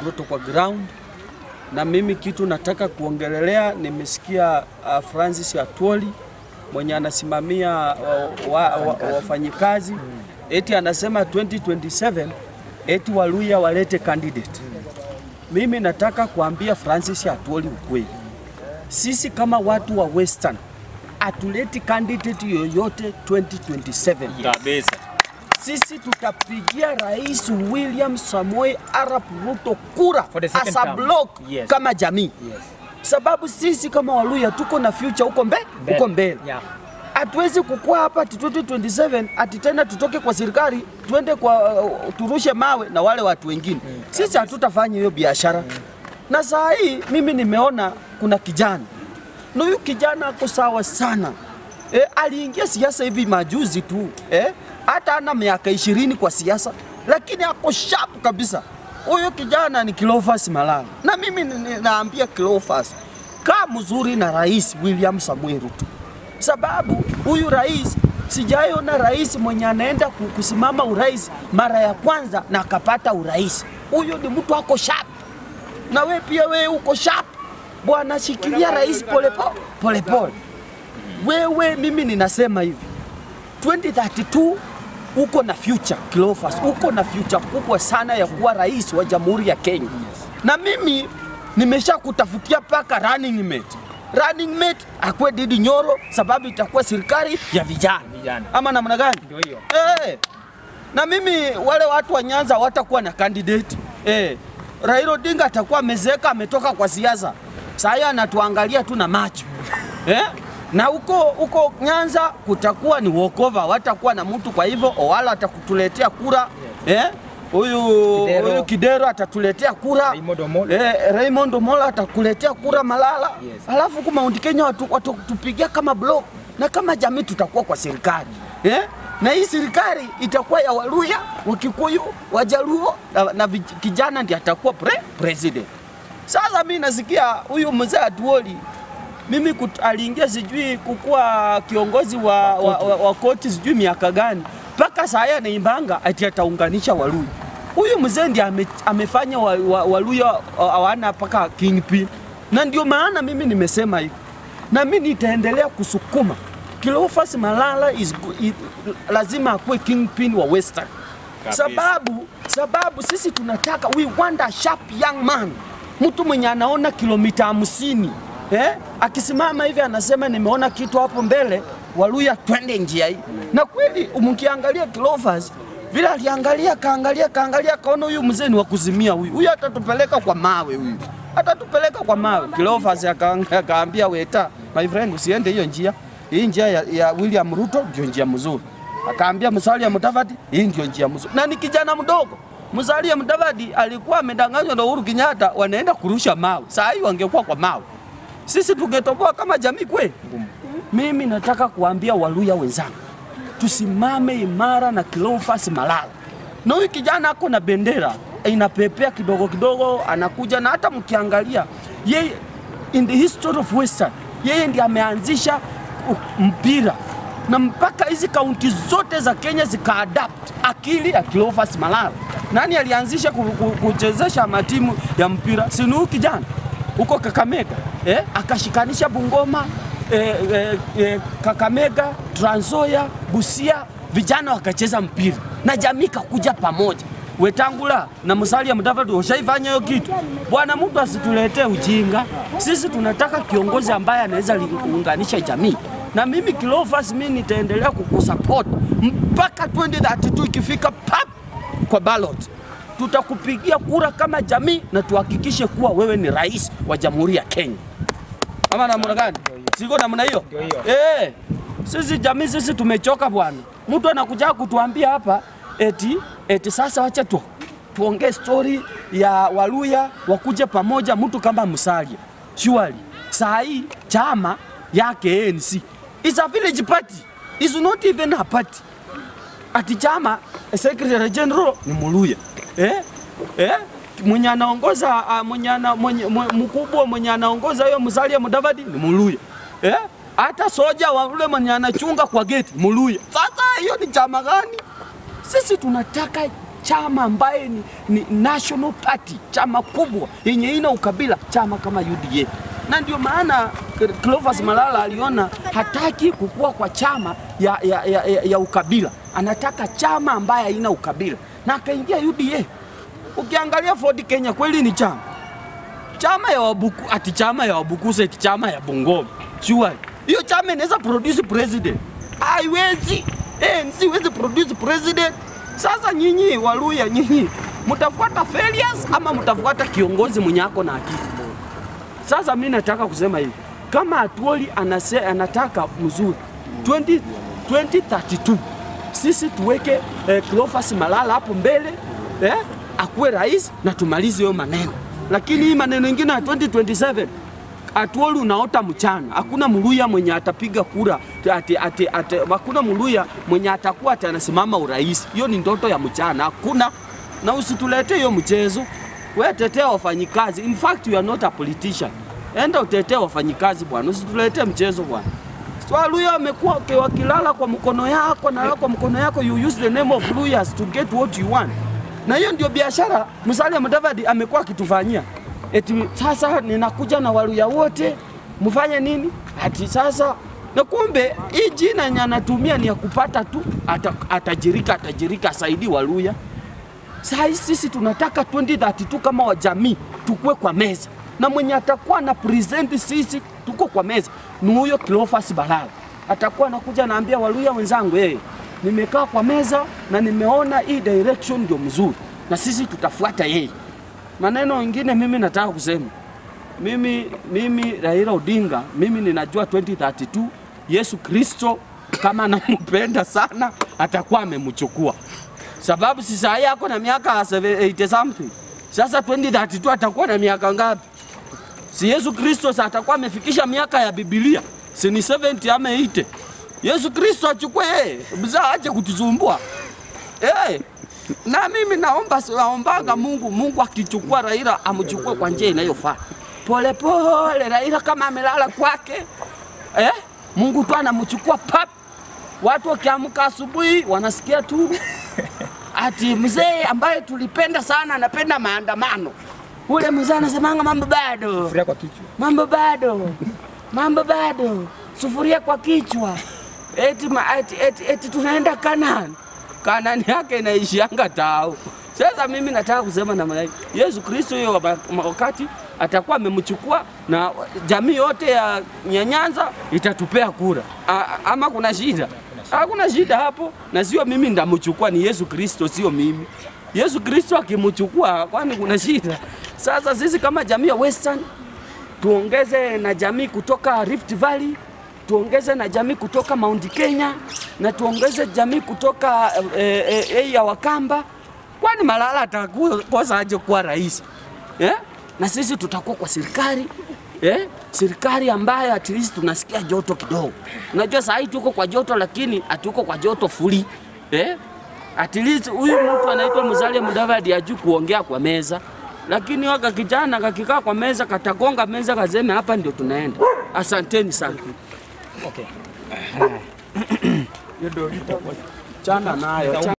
Ruto kwa ground, na mimi kitu nataka kuongelelea, nimesikia uh, Francis Atwoli mwenye anasimamia wafanyikazi wa, wa, wa eti anasema 2027 eti Waluya walete candidate. Mimi nataka kuambia Francis Atwoli ukweli, sisi kama watu wa Western atuleti candidate yoyote 2027 kabisa. Sisi tutapigia Rais William Samoei Arap Ruto kura For the second as a term. block Yes. kama jamii Yes. sababu sisi kama Waluya tuko na future huko mbe, huko mbele Yeah. hatuwezi kukua hapa ati 2027 ati tena tutoke kwa serikali tuende kwa uh, turushe mawe na wale watu wengine. Sisi hatutafanya hiyo biashara. Na saa hii mimi nimeona kuna kijana na huyu kijana ako sawa sana e, aliingia siasa hivi majuzi tu eh, hata ana miaka ishirini kwa siasa, lakini ako sharp kabisa. Huyu kijana ni Cleophas Malala, na mimi ni- ni- naambia Cleophas, kaa mzuri na Rais William Samuel Ruto sababu huyu rais sijaiona rais mwenye anaenda ku- kusimama urais mara ya kwanza na akapata urais. Huyu ni mtu ako sharp, na we pia we uko sharp bwana, shikilia rais polepole polepole. Wewe mimi ninasema hivi 2032 uko na future Cleophas, uko na future kubwa sana ya kuwa rais wa Jamhuri ya Kenya. Na mimi nimesha kutafutia paka running mate. Running mate akwe Didi Nyoro, sababu itakuwa serikali ya vijana. Vijana. Ama namna gani? Ndio hiyo. Eh, na mimi wale watu wa Nyanza watakuwa na candidate eh. Raila Odinga atakuwa amezeeka, ametoka kwa siasa, saa hii anatuangalia tu na macho eh? na huko huko Nyanza kutakuwa ni walkover, watakuwa na mtu. Kwa hivyo Owala atakutuletea kura eh? Huyu Kidero. huyu Kidero atatuletea kura Raymond Omolo. eh, Raymond Omolo atakuletea kura Malala Yes. alafu huku Mount Kenya watu, watu tupigia kama block na kama jamii tutakuwa kwa serikali eh? na hii serikali itakuwa ya Waluya, Wakikuyu, Wajaluo na, na vij- kijana ndiye atakuwa pre, president. Sasa mi nasikia huyu mzee Atuoli mimi kut, aliingia sijui kukuwa kiongozi wa, wa, wa, wa koti sijui miaka gani, mpaka saa hii anaimbanga ati ataunganisha Waluya. Huyu mzee ndiye ame, amefanya wa, wa, Waluya hawana mpaka kingpin, na ndio maana mimi nimesema hivi, na mimi nitaendelea kusukuma Cleophas Malala is, go- i, lazima akuwe kingpin wa Western Kabisa. sababu sababu sisi tunataka we want a sharp young man, mtu mwenye anaona kilomita hamsini eh? Akisimama hivi anasema nimeona kitu hapo mbele, Waluya twende njia hii. Na kweli mkiangalia Cleophas vile aliangalia kaangalia kaangalia kaona huyu mzee ni wa kuzimia huyu, huyu atatupeleka kwa mawe huyu atatupeleka kwa mawe. Cleophas akaanga- akaambia Weta, my friend, usiende hiyo njia, hii njia ya, ya William Ruto ndio njia mzuri akaambia Musalia Mudavadi, hii ndio njia mzuri, na ni kijana mdogo. Musalia Mudavadi alikuwa amedanganywa na Uhuru Kenyatta, wanaenda kurusha mawe. Saa hii wangekuwa kwa mawe, sisi tungetoboa kama jamii kweli. Mimi nataka kuambia Waluya wenzangu, tusimame imara na Cleophas Malala, na huyu kijana ako na bendera inapepea kidogo kidogo, anakuja na hata mkiangalia yeye, in the history of Western, yeye ndiye ameanzisha u- mpira na mpaka hizi kaunti zote za Kenya zikaadapt akili ya Cleophas Malala. Nani alianzisha ku- ku- kuchezesha matimu ya mpira? Si ni huyu kijana huko Kakamega eh? Akashikanisha Bungoma eh, eh, eh, Kakamega, Trans Nzoia, Busia, vijana wakacheza mpira na jamii kakuja pamoja. Wetangula na Musalia Mudavadi washaifanya hiyo kitu bwana. Mtu asituletee ujinga. Sisi tunataka kiongozi ambaye anaweza li- kuunganisha jamii, na mimi Cleophas, mimi nitaendelea kukusupport mpaka 2032 ikifika pap kwa ballot tutakupigia kura kama jamii na tuhakikishe kuwa wewe ni rais wa Jamhuri ya Kenya. Ama namna gani? Siko namna hiyo? Ndio hiyo. Eh, sisi jamii sisi tumechoka bwana. Mtu anakuja kutuambia hapa eti eti sasa wacha tu tuongee story ya Waluya wakuje pamoja, mtu kama Musalia. Surely saa hii chama yake ANC is a village party, is not even a party ati chama secretary general ni Muluya eh? Eh? mwenye anaongoza ah, mwenye ana, mwenye, mwe- mkubwa mwenye anaongoza hiyo Musalia Mudavadi ni Muluya eh? hata soja wa ule mwenye anachunga kwa geti Muluya. Sasa hiyo ni chama gani? Sisi tunataka chama ambaye ni, ni national party, chama kubwa yenye ina ukabila, chama kama UDA. Na ndio maana Clovis Malala aliona hataki kukua kwa chama ya, ya, ya, ya, ya ukabila, anataka chama ambaye haina ukabila na akaingia UDA. Ukiangalia Ford Kenya kweli ni chama chama ya wabuku, ati chama ya Wabukusu ati chama ya Bungoma. Sure. Hiyo chama inaweza produce president. Haiwezi. ANC iwezi produce president. Sasa nyinyi Waluya nyinyi mtafuata failures ama mtafuata kiongozi mwenye ako na akili? Sasa mimi nataka kusema hivi. Kama Atuoli anase, anataka mzuri 20, 2032 sisi tuweke eh, Cleophas Malala hapo mbele eh, akuwe rais na tumalize hiyo maneno, lakini hii maneno ingine ya 2027 Atuoli unaota mchana, hakuna mluya mwenye atapiga kura ati, ati, ati, hakuna mluya mwenye atakuwa ati anasimama urais. Hiyo ni ndoto ya mchana, hakuna. Na usitulete hiyo mchezo, we tetea wafanyikazi. In fact you are not a politician, enda utetee wafanyikazi bwana, usitulete mchezo bwana. Waluya wamekuwa wakilala kwa mkono yako na kwa mkono yako, you use the name of Luyas to get what you want, na hiyo ndio biashara Musalia Mudavadi amekuwa akitufanyia. Eti sasa ninakuja na Waluya wote mfanye nini? Ati sasa na kumbe hii jina yenye anatumia ni ya kupata tu ata, atajirika atajirika asaidi Waluya. Saa hii sisi tunataka 2032 kama wajamii tukue kwa meza na mwenye atakuwa na present sisi tuko kwa meza ni huyo Cleophas Malala. Atakuwa anakuja naambia Waluya wenzangu, hey, nimekaa kwa meza na nimeona hii direction ndio mzuri, na sisi tutafuata yeye. Maneno mengine mimi nataka kusema mimi, mimi Raila Odinga, mimi ninajua 2032 Yesu Kristo kama anampenda sana atakuwa amemchukua, sababu si saa hii ako na miaka 80 something. Sasa 2032 atakuwa na miaka ngapi? Si Yesu Kristo sasa atakuwa amefikisha miaka ya Biblia, si ni 70 ama 80? Yesu Kristo achukue yeye, mzaa aje kutusumbua eh. Na mimi naomba naombaga Mungu, Mungu akichukua Raila amchukue kwa njia inayofaa, pole pole. Raila kama amelala kwake eh, Mungu tu anamchukua pap. Watu wakiamka asubuhi wanasikia tu ati mzee ambaye tulipenda sana anapenda maandamano. Ule mzee anasemanga mambo bado, Sufuria kwa kichwa. mambo bado, mambo bado, sufuria kwa kichwa, eti, ma, eti, eti, eti tunaenda Kanani. Kanani yake inaishianga tao. Sasa mimi nataka kusema namna hii, Yesu Kristo hiyo wa- wakati atakuwa amemchukua na jamii yote ya ya Nyanza itatupea kura. A, ama kuna shida? Hakuna shida hapo, na sio mimi ndamchukua, ni Yesu Kristo, sio mimi. Yesu Kristo akimchukua, kwani kuna shida? Sasa sisi kama jamii ya Western tuongeze na jamii kutoka Rift Valley, tuongeze na jamii kutoka Mount Kenya na tuongeze jamii kutoka eh, eh, eh, ya Wakamba. Kwani Malala atakosa aje kuwa rais eh? Na sisi tutakuwa kwa serikali eh? Serikali ambayo at least tunasikia joto kidogo. Unajua saa hii tuko kwa joto, lakini hatuko kwa joto fuli eh? At least huyu mtu anaitwa Musalia Mudavadi ajui kuongea kwa meza, lakini waka kijana kakikaa kwa meza katagonga meza kaseme hapa ndio tunaenda. Asanteni sana. Okay. Chana nayo.